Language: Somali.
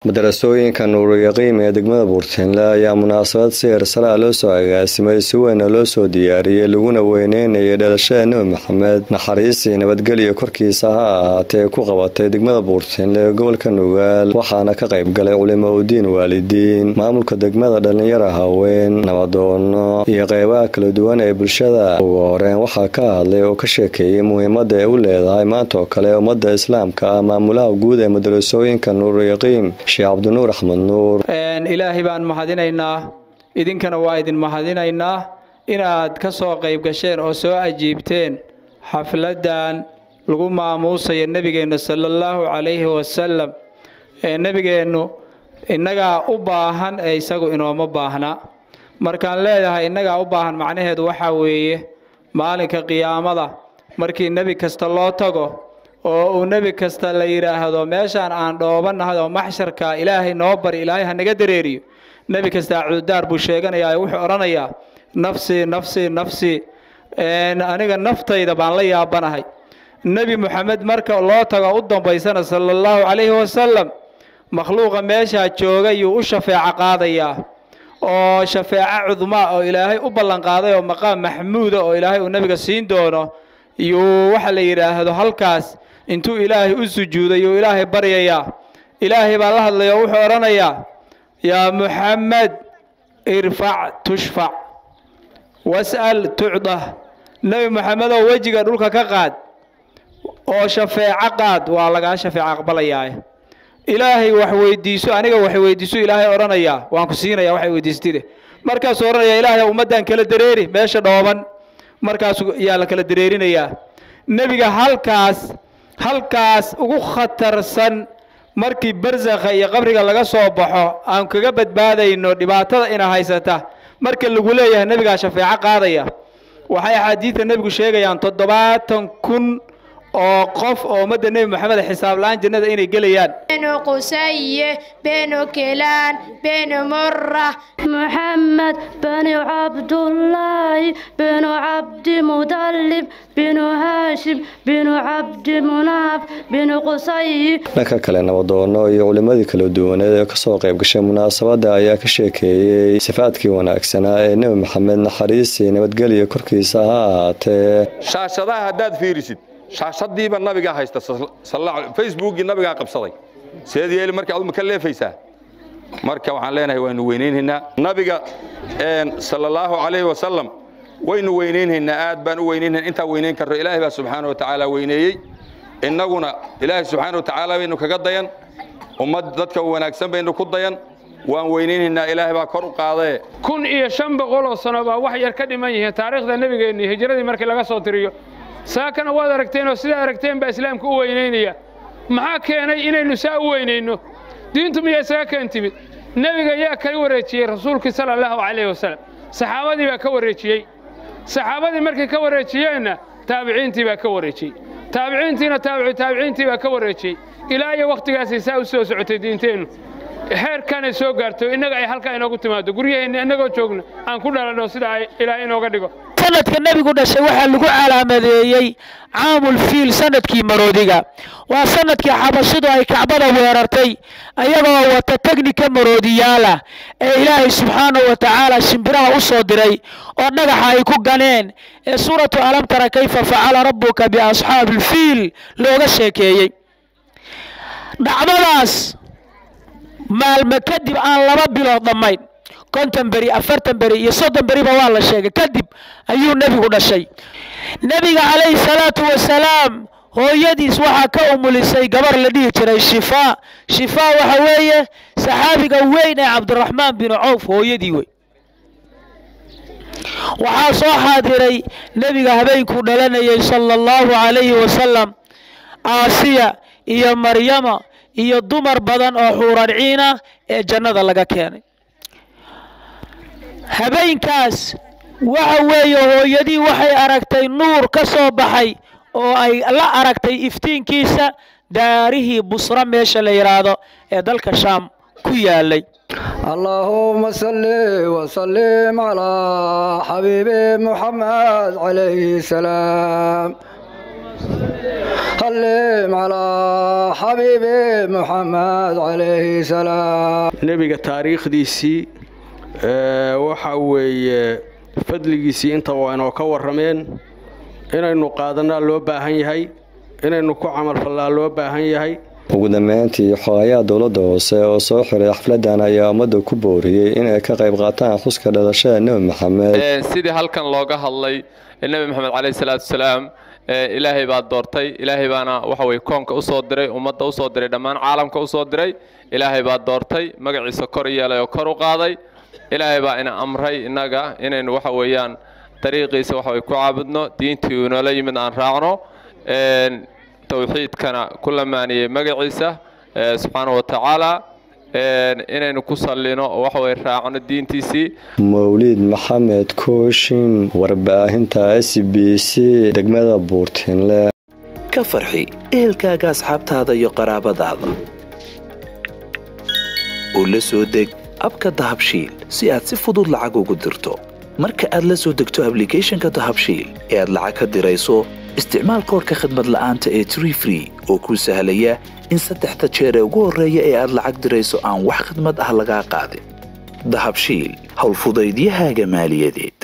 madarasooyinka nuuryaqiim ee degmada buurtinle ayaa munaasabad si heersalaa loo soo agaasimay si weyna loo soo diyaariyey laguna weyneynayay dhalashada nebi maxamed naxariisii nabadgelyo korkiisa ha ahaatee ku qabatay degmada buurtinle ee gobolka nugaal waxaana ka qayb galay culimo udiin waalidiin maamulka degmada dhalinyara haween nabadoono iyo qeybaha kala duwan ee bulshada ugu horeen waxaa ka hadlay oo ka sheekeeyey muhiimada ay u leedahay maanta oo kale ummadda islaamka ah maamulaha guud ee madarasooyinka nuuryaqiim sheekh cabdinuur axmed nuur ilaahay baan mahadinaynaa idinkana waa idin mahadinaynaa inaad ka soo qayb gasheen oo soo ajiibteen xafladdan lagu maamuusayo nebigeenna sala allahu calayhi wasalam ee nebigeennu innagaa u baahan ee isagu inooma baahna markaan leedahay innagaa u baahan macnaheedu waxaa weeye maalinka qiyaamada markii nebi kasta loo tago oo uu nebi kasta la yidhaahdo meeshaan aan dhoobannahay oo maxsharka ilaahay noo bari ilaahay ha naga dareeriyo nebi kasta cududaar buu sheeganayaa wuxuu odhanayaa nafsii nafsii nafsii aniga naftayda baan la yaabanahay nebi moxamed marka loo tago u dambaysana sala allahu calayhi wasalam makhluuqa meeshaa jooga yuu u shafeeco qaadayaa oo shafeeco cudmaa oo ilaahay u ballanqaaday oo maqaam maxmuuda oo ilaahay uu nebiga siin doono yuu waxa la yidhaahdo halkaas intuu ilaahay u sujuuday yuu ilaahay baryayaa ilaahay baa la hadlaya oo wuxuu odhanayaa yaa muxamed irfac tushfac was'al tucdah nebi moxamedoo wejiga dhulka ka qaad oo shafeeco qaad waa lagaa shafeeco aqbalayaa ilaahay wax weydiiso aniga wax weydiiso ilaahay odhanayaa waan ku siinaya waxay weydiistide markaasuu odhanaya ilaahay ummaddan kala dareeri meesha dhooban markaasu yaa la kala dareerinayaa nebiga halkaas halkaas ugu khatarsan markii barsakha iyo qabriga laga soo baxo aan kaga badbaadayno dhibaatada ina haysata marka lagu leeyahay nebigaa shafeeco qaadaya waxay axaadiidta nebigu sheegayaan toddobaatan kun oo qof oo ummadda nebi moxamed xisaab la-aan jannada inay gelayaan بن قسي بن كلان بن مرة محمد بن عبد الله بن عبد مطلب بن هاشم بن عبد مناف بن قصي dhanka kale nabadoono iyo culimadii kala duwaneed ee kasoo qayb gashay munaasabadda ayaa ka sheekeeyey sifaadkii wanaagsanaa ee nebi maxamed naxariisii nabadgelyo korkiisa ha ahaatee shaashadaha haddaad fiirisid shaashadiiba nabigaa haysta facebookii nabigaa qabsaday seed yeeli marka aduma ka leefaysaa marka waxaan leenahay waynu weynaynhaynaa nabiga sala allahu calayhi wasalam waynu weynaynhaynaa aad baan u weynaynhayna intaan weynayn karno ilaahay baa subxaana wa tacaala weyneeyey innaguna ilaahay subxaana wa tacaala baynu kaga dayan ummad dadka wanaagsan baynu ku dayan waan weynaynhaynaa ilaahay baa kor u qaadee kun iyo shan boqol oo sano baa wax yar ka dhiman yihiin taariikhda nebigeenni hijiradii markii laga soo tiriyo saakana waad aragteen oo sidaa aragteen baa islaamka u weynaynaya maxaa keenay inaynu saa u weynayno diintu miyaa isaga keen timid nebiga yaa kala wareejiyey rasuulkii sala allahu calayhi wasalam saxaabadii baa ka wareejiyey saxaabadii markay ka wareejiyeenna taabiciintii baa ka wareejiyey taabiciintiina taabicu taabiciintii baa ka wareejiyey ilaa iyo wakhtigaasay saa u soo socotay diinteennu heerkanay soo gaarto innaga ay halkaa inoogu timaado guryaheenna innagoo joogna aan ku dhalanno sida ay ilaah inooga dhigo sanadka nebigu dhashay waxaa lagu calaamadeeyey caamul fiil sanadkii maroodiga waa sanadkii xabashidu ay kacbada weerartay ayagoo wata tegnika maroodiyaalah ee ilaahay subxaanahu wa tacaala shimbiraha u soo diray oo dhagaxa ay ku ganeen ee suuratu alam tara kayfa facala rabbuka biasxaabi ilfiil looga sheekeeyey dhacdadaas maalme kadib aan laba bilood dhammayn konton beri afartan beri iyo soddon beriba waa la sheegay kadib ayuu nebigu dhashay nebiga calayhi salaatu wasalaam hooyadiis waxaa ka umulisay gabar la dhihi jiray shifaa shifaa waxa weeye saxaabiga weyn ee cabdiraxmaan binu cawf hooyadii wey waxaa soo xaadiray nebiga habeenkuu dhalanayay sala allahu calayhi wasalam aasiya iyo maryama iyo dumar badan oo xuurarciin ah ee jannada laga keenay habeenkaas waxa weeye hooyadii waxay aragtay nuur ka soo baxay oo ay la aragtay iftiinkiisa daarihii busra meesha la yidhaahdo ee dalka shaam ku yaalay اللهم صل وسلم على حبيبي محمد عليه السلام سلم على حبيبي محمد عليه السلام nebiga taariikhdiisii ee, waxa weeye fadligiisii inta waa inoo ka warrameen inaynu qaadanaa loo baahan yahay inaynu ku camalfallaa loo baahan yahay ugu dambeyntii xogayaha dowladda hoose oo soo xiray xafladan ayaa ummadda ku booriyey inay ka qayb qaataan xuska dhalashada nebi maxamed sidii halkan looga hadlay nebi maxamed caleyhi salaatu wasalaam ee, ilaahay baa doortay ilaahay baana waxa weye koonka usoo diray ummadda usoo diray dhammaan caalamka usoo diray ilaahay baa doortay magaciisa kor yeelay oo kor u qaaday ilaahay baa ina amray innaga inaynu waxa weeyaan dariiqiisa waxa weye ku caabudno diintii uu inoola yimid aan raacno een, towxiidkana ku lamaaniyey magaciisa ee, subxaanahu wa tacaala een, inaynu ku sallino oo waxa weye raacno diintiisii mawliid maxamed kooshin warbaahinta s b c degmada buurtinle ka farxi ehelkaaga asxaabtaada iyo qaraabadaada oo la soo deg abka dahabshiil si aad si fudud lacag ugu dirto marka aad la soo degto ablicathonka dahabshiil ee aad lacag ka dirayso isticmaal koodhka khadmad la'aanta ee tree free oo kuu sahlaya in saddexda jeer ee ugu horreeya ee aad lacag dirayso aan wax khidmad ah lagaa qaadin dahabshiil howlfudaydiyahaaga maaliyadeed